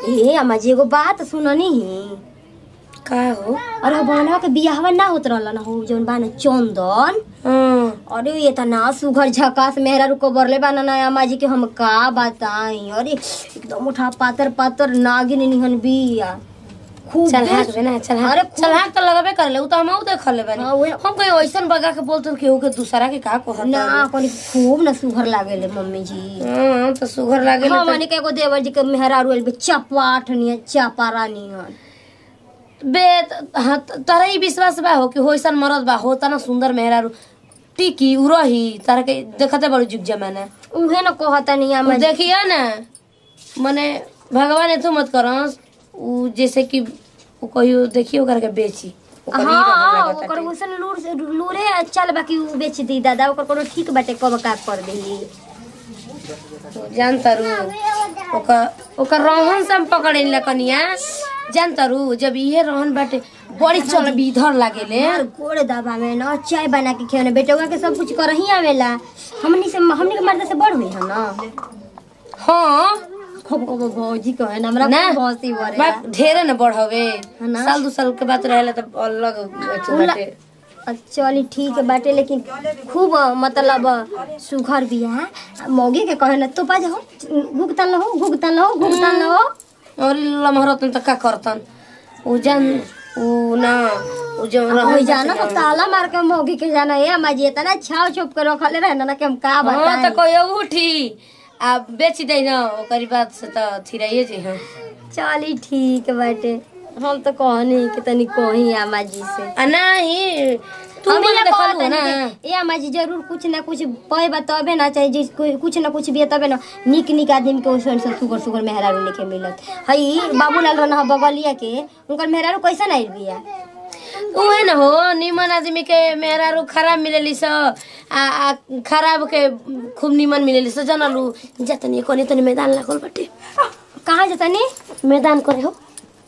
ए अम्मा जी एगो बात सुननी ही का हो अरे बहनवा के बियाहवा ना होत रहल ना हो जौन बा ना चंदन हाँ, अरे ये त ना सुघर झकास मेहरा रुको बरले बा ना अम्मा जी के हम का बताई अरे एकदम उठा पातर पातर नागिन निहन बिया खूब चल हाँ बेस- बे ना चल हाँ अरे चल हाँ तो लगबे कर ले उ तो हम देख ले बानी हाँ, उहे- हम कहीं ऐसन बगा के बोलते केहू के दूसरा के का कहत ना कोनी खूब ना सुघर लागेले मम्मी जी हां तो सुगर लागे हाँ माने के एगो देवर जी के मेहरा रुएल बे चपाट नियन चपारा नियन बे त- हाँ त- तोरा ई विश्वास बा हो कि होइसन मरद बा होता ना सुंदर मेहरारू टिकी उ रही तारा के देखते बड़ू जुग जमाना उहे न कहता नहीं उ अम्मा जी देखिए ना मने भगवान एतु मत करस उ जैसे कि उ कहियो देखियो ओकरा के बेची ओकर ई हाँ रहे ओकर लागताटे। वैसन लूर से लूरे चल बाकी उ बेच दी दादा ओकर कोनो ठीक बाटे कब का कर देही जान तारू ओकर ओकर रहन से हम पकड़े ला कनिया जान तारू जब इहे रहन बाटे बड़ी चल इधर लागेले यार गोड़ दबा में न चाय बना के खियाने बेटवा के सब कुछ कर ही आवेला हमनी से हमनी के मर्द से बड़ हुई है ना हाँ खूब खूब भौजी कहे ना हमरा ना खूब हंसी बरे बात ढेरे न बढ़ावे है ना? साल दू साल के बात रहेला त अलग अथी उला- बाटे चली ठीक है बाटे लेकिन खूब मतलब सुघर भी है मौगी के कहे ना तो पा जाओ भुगतान लो भुगतान लो भुगतान लो और लमहरतन त का करतन उ जान उ ना उ जो हो रहन जाना तो ताला मार के मौगी के जाना है अम्मा जी इतना छाव छुप के रखले रहे ना कि हम का हाँ बताएं त कहियो उठी आ बेच दे न ओकरी बात से त थिराइए जे हम चली ठीक बाटे हम तो कहनी कि तनी कही अम्मा जी से आ नहीं तू हम मन ये देखलू कहत ना हनी कि, ए अम्मा जी जरूर कुछ ना कुछ पए तबे ना चाहे जिस कोई- कुछ ना कुछ भी तबे ना निक निक आदमी के ओसन से सुगर सुगर मेहरारू लेके मिलत हई बाबूलाल रहना बगलिया के उनकर मेहरारू कैसन आइल बिया उहे न हो निमन आदमी के मेहरारू खराब मिलेली स आ, आ खराब के खूब निमन मिलेली स जनलू जतनी कोनी तनी मैदान लागल बाटे कहाँ जतनी मैदान करे हो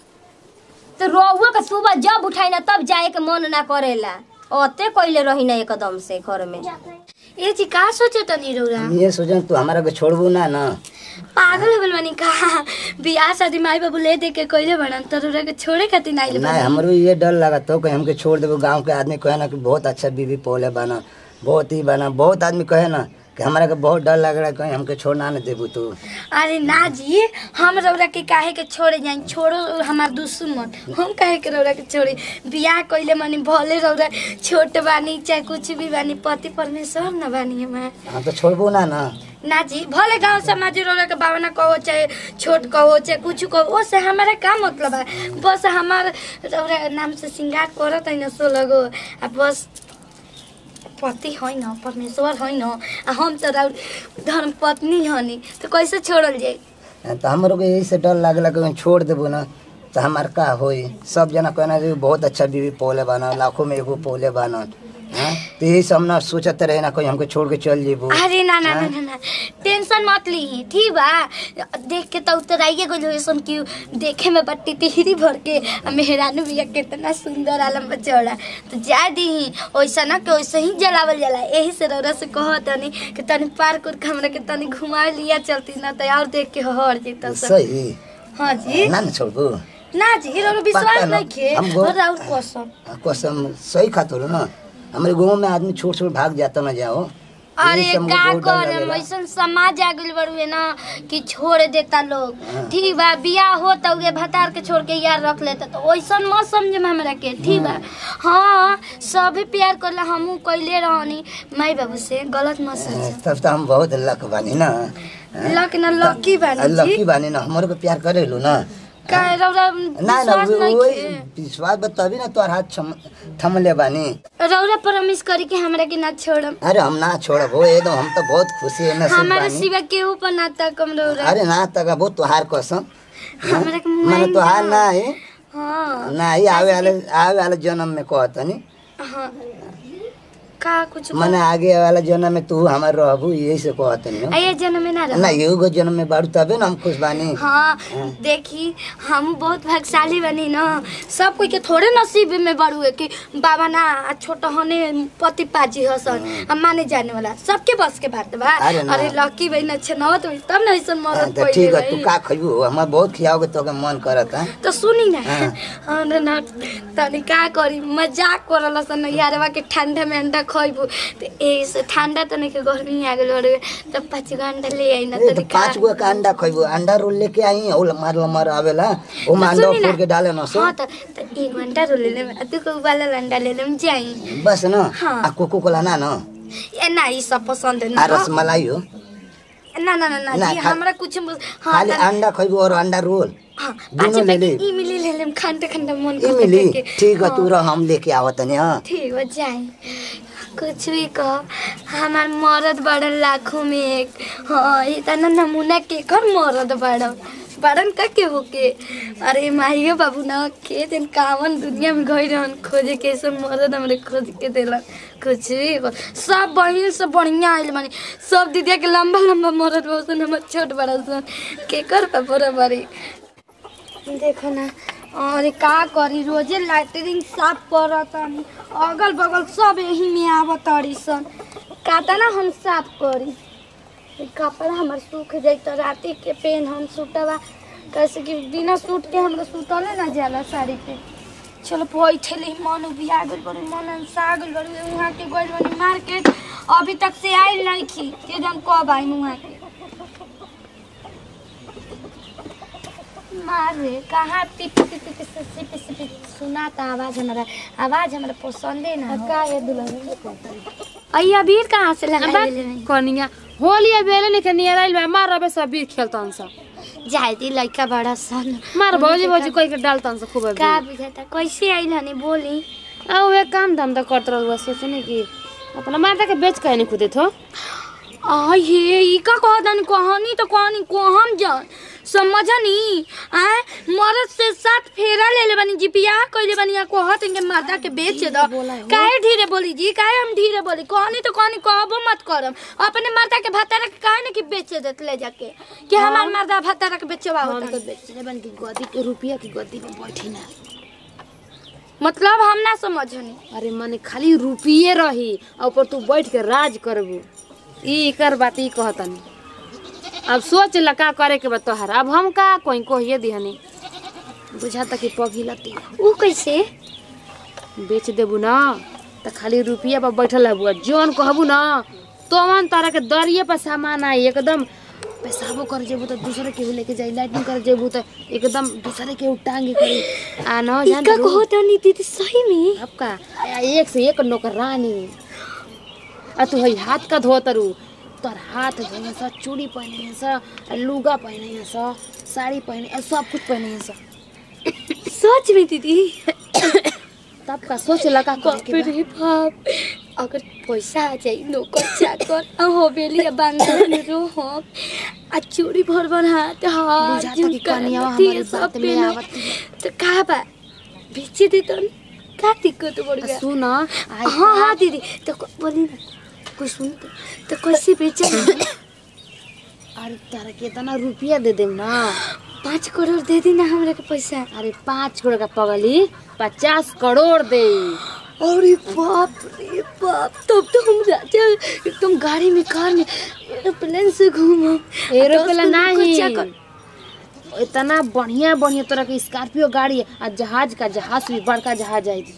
तो रोहुआ के सुबह जब उठाई ना तब जाए के मन ना करेला ओते कइले रही ना एकदम से घर में ए जी का सोचे तनी रौरा हम ये सोचन तू हमारा के छोड़बू ना ना पागल हो गइल बानी का बियाह शादी माई बाबू ले दे के कइले बनन त रौरा के छोड़े खातिर ना आइल ना बानी हमरो ये डर लगा तो कहीं हमके छोड़ देबो गांव के आदमी कहे ना कि बहुत अच्छा बीवी पोले बना बहुत ही बना बहुत आदमी कहे ना कि हमारा के बहुत डर लग रहा है कहीं हमके छोड़ना ना देबू तू अरे ना जी हम रौरा के काहे के छोड़े जाई छोड़ो हमार दुश्मन हम काहे के रौरा के छोड़े बियाह कइले मानी भले रौरा छोट बानी चाहे कुछ भी बानी पति परमेश्वर न बानी हमार हम तो छोड़बू ना ना ना जी भले गांव समाज रौरा के बावना कहो चाहे छोट कहो चाहे कुछ कहो ओसे हमारा का मतलब है बस हमार रौरा नाम से श्रृंगार करत है न सो लगो आ बस पति है न परमेश्वर है न आ हम तो रौर धर्म पत्नी हनी तो कैसे छोड़ल जाई तो हमरो के यही से डर लागला कि कहीं छोड़ देबू ना तो हमार का होई सब जना कहना जे बहुत अच्छा बीवी पोले बना लाखों में एगो पोले बना हाँ तो यही सब ना सोचते रहे ना कहीं हमके छोड़ के चल जेबू अरे ना ना ना ना ना टेंशन मत ली ठीक बा देख के तो उतराइए गइल हो सन कि देखे में बट्टी टिहरी भर के आ मेहरानू बिया कितना सुंदर आलम बचौड़ा तो जा दी वैसा ना कि वैसे ही जलावल जाला यही से रौरा से कह तनी कि तनी पार्क उर्क हमरा के तनी घुमा लिया चलती ना तो और देख के हर जेता सब सही हाँ जी ना ना छोड़बू ना जी रौरा विश्वास पक्का ना। नहीं खे हम गो- और और कसम कसम सही खातिर ना हमारे गाँव में आदमी छोड़ छोड़ भाग जाता ना जाओ अरे यही से हमको का बहुत डर करे लगेला। ऐसन समाज आ गइल बड़ुए ना कि छोड़ देता लोग ठीक बा बियाह हो तो उगे भतार के छोड़ के यार रख लेता तो वैसन मत समझे हमरा के ठीक बा हाँ सभी प्यार करला हमहू कइले रहनी माई बाबू से गलत मत समझ तब तो हम बहुत लक बानी ना लक ना लकी बानी जी लकी बानी ना हमारे को प्यार करेलू ना का रौरा ना ना विश्वास वो- नहीं वही के विश्वास बा तभी ना तोहर हाथ छम- थमले बानी रौरा प्रॉमिस करी कि हमरा के ना छोड़म अरे हम ना छोड़ब हो एकदम हम तो बहुत खुशी है नसीब हमारे बानी सिवा केहू पर ना तकम रौरा अरे ना तक वो तोहार कसम हमरा के मैंने मुआइन तोहार ना। ना है हाँ ना ही आवे वाले आवे वाले जन्म में कहतनी हाँ का कुछ मने आगे वाला जन्म में तू हमार रहबू यही से कहत नहीं आइए जन्म में ना रहो ना एगो जन्म में बाड़ू तबे ना हम खुश बानी हाँ देखी हम बहुत भाग्यशाली बनी ना सब कोई के थोड़े नसीब में बड़ू है कि बाबा ना आ छोटा होने पति पाजी हसन हम माने जाने वाला सबके बस के बात बा अरे ना। अरे लकी भाई अच्छा नौ तो तब ना ऐसा हाँ, मरद तो पहिले ठीक है भाई तू का खइबू हमार बहुत खियाओगे तो मन करत है तो सुनी ना हाँ। हाँ ना ना तनी का करी मजाक करल सन यारवा के ठंडा में अंडा खइबू तो ऐसे ठंडा तो नहीं के गर्मी आ गेल रे तो पाँच गो अंडा ले आई ना ए, तो तनी पाँच गो का अंडा खइबू अंडा रोल लेके आई और मार लमर आवेला ओ में अंडा सुनी ना। फोड़ के डाले न सो हाँ तो तो एक घंटा रो ले लेम तू को उबालल अंडा ले लेम जाई बस न हाँ। आ कोको कोला ना न ए ना ई सब पसंद है आ ना रसमलाई हो ना ना ना ना ना, जी खा- हमरा कुछ हाँ खाली त- अंडा खइबू और अंडा रोल हाँ दोनों अच्छा ले ले। ई मिली ले लेम खंडा खंडा मन ई करते मिली करके। ठीक है हाँ। तू रह हम लेके आवत नहीं हाँ ठीक हो जाए कुछ भी कह हमार मरद बड़न लाखों में एक हाँ इतना नमूना के कर मरद बड़न बड़न का के होके अरे माहियो बाबू ना के दिन कावन दुनिया में गई रहन खोजे के सब मरद हमरे खोज के देलन कुछ भी कह। सब बहिन सब बढ़िया आइल मानी सब दीदिया के लंबा लंबा मरद बहुसन हमर छोट बड़ा सन के कर पा बराबरी देखो ना अरे का करी रोजे लैटरिन साफ करत हनी अगल बगल सब यही में आवत तड़ी सन काता ना हम साफ करी ई कपड़ा हमर सूख जाई तो राती के पेन हम सूटवा कैसे कि बिना सूट के हमरा सूतले ना जाला साड़ी पे चलो बैठे मन उबिया गइल बड़ी मन अंसा गइल बड़ी वहाँ के गइल बड़ी मार्केट अभी तक से आइल नहीं थी के जन कब आई वहाँ के मारे कहाँ पिप पिप पिप पिप पिप पिप पिप सुनाता आवाज हमारा आवाज हमारा पसंदे ना हो का ये दुल्हन अई अबीर कहाँ से लगा कनिया होली अब बेले निके नियर आइल बा मार रबे सब बीर खेलतन सा जाए दी लड़का बड़ा सन मार भौजी भौजी कोई के डालतन सा खूब अभी का बुझाता कैसे आइल हनी बोली आ वे काम धाम तो करत रहल बस सोचने कि अपना मारता के बेच के नहीं खुदे थो आ ये ई का कहतन कहानी तो कहानी को हम जान समझनी आए मरद से साथ फेरा ले ले बनी जी बियाह कइले बनी आ कहत इनके मर्दा के बेच दो काहे धीरे बोली जी काहे हम धीरे बोली कहानी तो कहानी कहबो मत करम अपने मर्दा के भतारा के काहे न कि बेच देत ले जाके कि हमार मर्दा भतारा के बेचवा हम होता तो बेचले बन की गद्दी के रुपया की गद्दी में बैठी ना मतलब हम ना समझनी अरे माने खाली रुपये रही और ऊपर तू बैठ के राज करबू ई कर बात ई कहतनी अब सोच ल का करे के बा तोहर अब हम का कोई कहिए दिहनी बुझाता कि पगिलती ऊ कैसे बेच देबू ना त खाली रुपया पर बैठल हबू जौन कहबू ना तोवन तारा के दरिये पर सामान आई एकदम पेशाबो कर जेबू तो दूसरे केहू लेके जाई लाइटिंग कर जेबू तो एकदम दूसरे केहू टांगे करी आ न ई जान का कहतनी दीदी सही में अब का आ, एक से एक नौकरानी आ तू हई हाथ का धोतरू तोर हाथ धोने सा चूड़ी पहने सा लुगा पहने सा साड़ी पहने सब कुछ पहने सा सच में दीदी तब का सोच लगा करे के बा। रे बाप अगर पैसा आ जाई नौकर चाकर आ हवेली आ बंगला में रहो आ चूड़ी भर भर हाथ हाथ बुझाता कि झुमका, कनिया नथिया हमारे सब बात में पहनो। आवत है। तो का बा बेचे दे तो का दिक्कत बढ़ गया सुन आई हाँ हाँ दीदी तो क- बोली ना कुछ सुन तो, तो कैसे बेचा अरे तारा के इतना रुपया दे देम ना पाँच करोड़ दे दी ना हमरा के पैसा अरे पाँच करोड़ का पगली पचास करोड़ दे अरे बाप रे बाप तब तो हम राजा एकदम गाड़ी में कार में एरोप्लेन से घूमो एरोप्लेन नहीं इतना बढ़िया बढ़िया तरह के स्कॉर्पियो गाड़ी है आ जहाज का जहाज भी बड़का जहाज है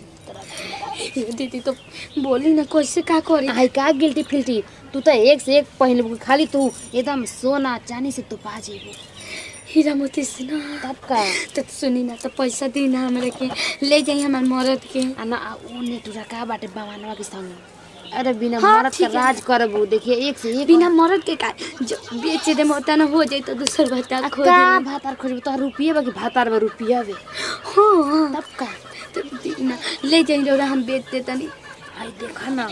दीदी तो बोली ना कैसे का करी आई का गिल्टी फिल्टी तू तो एक से एक पहन खाली तू एकदम सोना चांदी से तू पा जेबू हीरा मोती से ना तब का तो सुनी ना तो पैसा दी ना हमरा के ले जाई हमार मरद के आ ना आ ऊ नेटुरा का बाटे बावानवा के संग अरे बिना हाँ, मरद का ठीक है। राज करबू देखिए एक से एक बिना मरद के का जो बेच दे मोता ना हो जाई तो दूसर भत्ता आ खो का भातार खोजबू तो रुपये बाकी भातार में रुपया बे हाँ तब का तो दी ना ले जाई रौरा हम बेच दे तनी आई देखा ना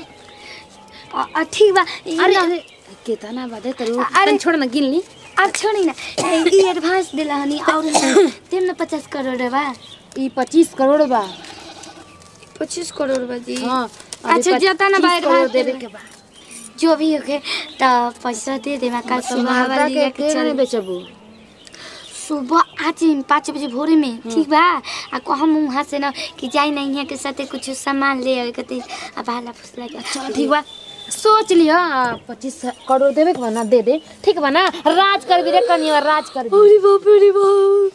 आ आ, ठीक बा ई अरे ना- अरे कितना बादे करू अरे- अरे छोड़ ना गिन ली अब छोड़ी ना ए, ई एडवांस दिला हनी और तेम ना पचास करोड़ बा ई पच्चीस करोड़ बा पच्चीस करोड़ बा जी हाँ अभी अच्छा, जितना ना 25 बाहर करोड़ बात देवे करें। के बा जो भी होके तो पैसा दे दे मैं कल सुबह सुबह वाली के के के चल नहीं बेचबू सुबह आज पाँच बजे भोरे में ठीक बा आ कहम वहाँ से ना कि जाई नहीं है के साथे कुछ सामान ले आवे के अब हाला फुसला के चल ठीक बा सोच लिया पच्चीस करोड़ देवे के बा ना दे दे ठीक बा ना राज कर भी रे कनिया राज कर भी अरे बाप रे बाप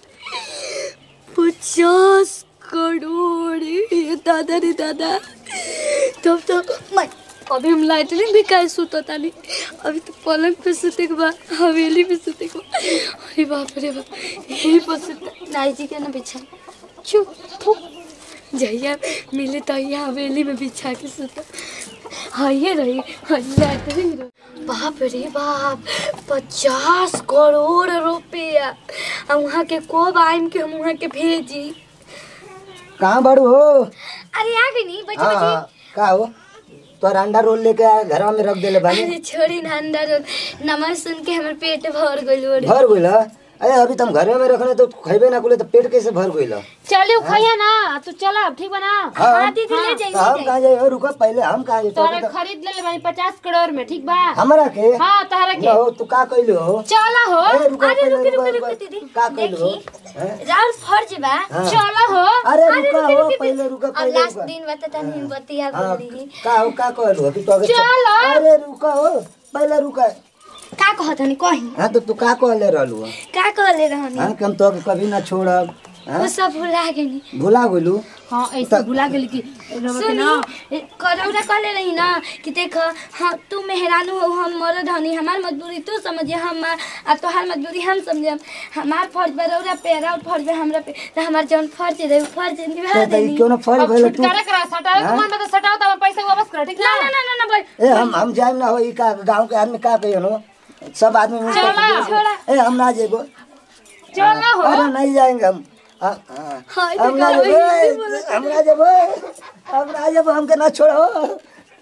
पचास करोड़ ये दादा रे दादा तब तो मैं अभी हम लाइटनिंग भी काहे सुता तानी अभी तो पलंग पे सुते के बा हवेली पे सुते के बा अरे बाप रे बाप यही पर सुता नाई जी के ना बिछा चुप फुक जहिया मिले तो यहाँ हवेली में बिछा के सुता हाइए रही लाइटनिंग बाप रे बाप पचास करोड़ रुपया हम वहाँ के कोब आइम के हम वहाँ के भेजी कहाँ बड़ू हो अरे आ गई नहीं बच्चे हाँ बच्चे हाँ का हो तोर अंडा रोल लेके आ घर में रख देले बानी अरे छोड़ी ना अंदर नमक सुन के हमर पेट भर गइल बड़ी भर गइल ह? अरे अभी तुम घर में रखने तो खैबे ना कुले तो पेट कैसे भर गइल ह? चलियो खैया ना तू चला ठीक बा ना हाँ हाँ दीदी ले तो जाइए हम कहाँ जाए रुको पहले हम कहाँ जाए तोरे तो खरीद ले ले बानी पचास करोड़ में ठीक बा हमरा के हाँ तहरा ना के हो तू का कइलो हो चला हो अरे रुको अरे पहले रुको, रुको, रुको, रुको। दीदी। का कइलो हो देखी। हैं? राउर फर्ज बा हाँ। चला हो अरे रुका हो पहले रुका अब पहले लास्ट रुका दिन बता तनी बतिया हाँ बोली का हो का कहलो अभी तो अगर चलो। अरे रुका हो पहले रुका का कहत हनी कही हाँ तो तू का कहले रहलू हो? का कहले रहनी हाँ कि हम तो कभी ना छोड़ब हाँ वो सब भुला गई भुला गेलू हाँ ऐसे भुला गेली कि सुनी करौरा कहले रही ना कि देख हाँ तू मेहरानू हो हम मरद हनी हमार मजबूरी तू समझे हम आ तोहार मजबूरी हम समझे हमार फर्ज बा रौरा पे रौर फर्ज बा हमरा पे तो हमार जौन फर्ज रहे उ फर्ज निभा तो तो देनी क्यों ना फल अब भइल तू छुटकारा करा सटावे के मन में तो सटाओ तब पैसा वापस कर ठीक ना ना ना ना ना भाई ए हम हम जाए ना हो ई का गांव के आदमी का कहियो नो सब आदमी मिलकर चला, के- ए हम ना जेबो चला हो अरे नहीं जाएंगे हम आ, आ, हाय हम ना जेबो हम ना जेबो हम ना जेबो हमके ना छोड़ो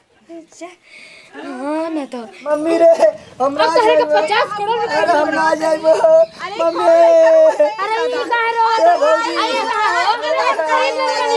हाँ ना तो मम्मी रे हम ना अब तहरे के जाएबो पचास करोड़ रुपया अरे हम ना जाएबो मम्मी अरे ये कहा रो अरे कहा हो अरे कहीं नहीं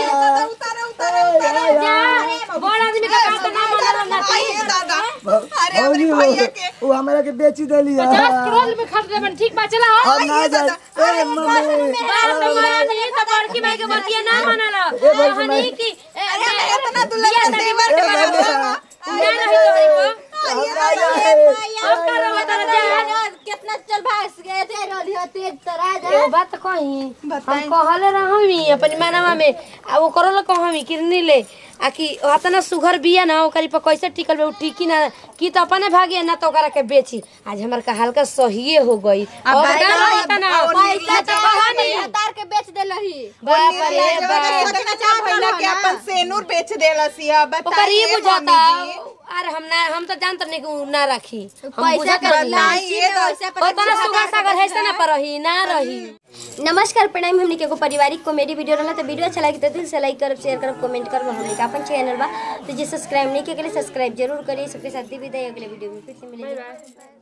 जा बड़ आदमी का काम तो ना मानल ना भौजी वो वो हमरा के बेची देली है पचास करोड़ में खर्च देबन ठीक बा चला हो हम ना जाए ए मम्मी बाप रे महाराज ये तो बड़की भाई के बतिया ना मानल हनी की इतना दुल्हन तनी मर के बड़ा ना नहीं तोरी को हम ना जाए अब का रो बता जा कितना चल भाग गए थे रोली हो तेज तरा एगो बात कही हम कहले रहमी अपनी मानवा में आ वो करल कहमी किरनी ले आ कि हतना सुघर बिया ना ओकरी पर कैसे टिकल बे उ टिकी ना की तो अपने भागे ना तो ओकरा के बेची आज हमर का हल्का सहिए हो गई अब का रहता ना पैसा तो कहानी तार के बेच दे लही बाप रे बाप कितना चार महीना के अपन सेनूर बेच देलसी अब ओकर ये बताइए बुझाता मम्मी जी। अरे हम ना हम तो जानत नहीं कि उ ना रखी हम पैसा बुझत कर रही बताइए तो ओतना सुगर सागर है से ना पर रही ना रही नमस्कार प्रणाम हमने के एगो पारिवारिक कॉमेडी वीडियो रहला तो वीडियो अच्छा लगी तो दिल से लाइक करब शेयर करब कमेंट करब हमने का अपन चैनल बा तो जे सब्सक्राइब नहीं किया के लिए सब्सक्राइब जरूर करिए सबके साथ दी विदाई अगले वीडियो में फिर से मिलेंगे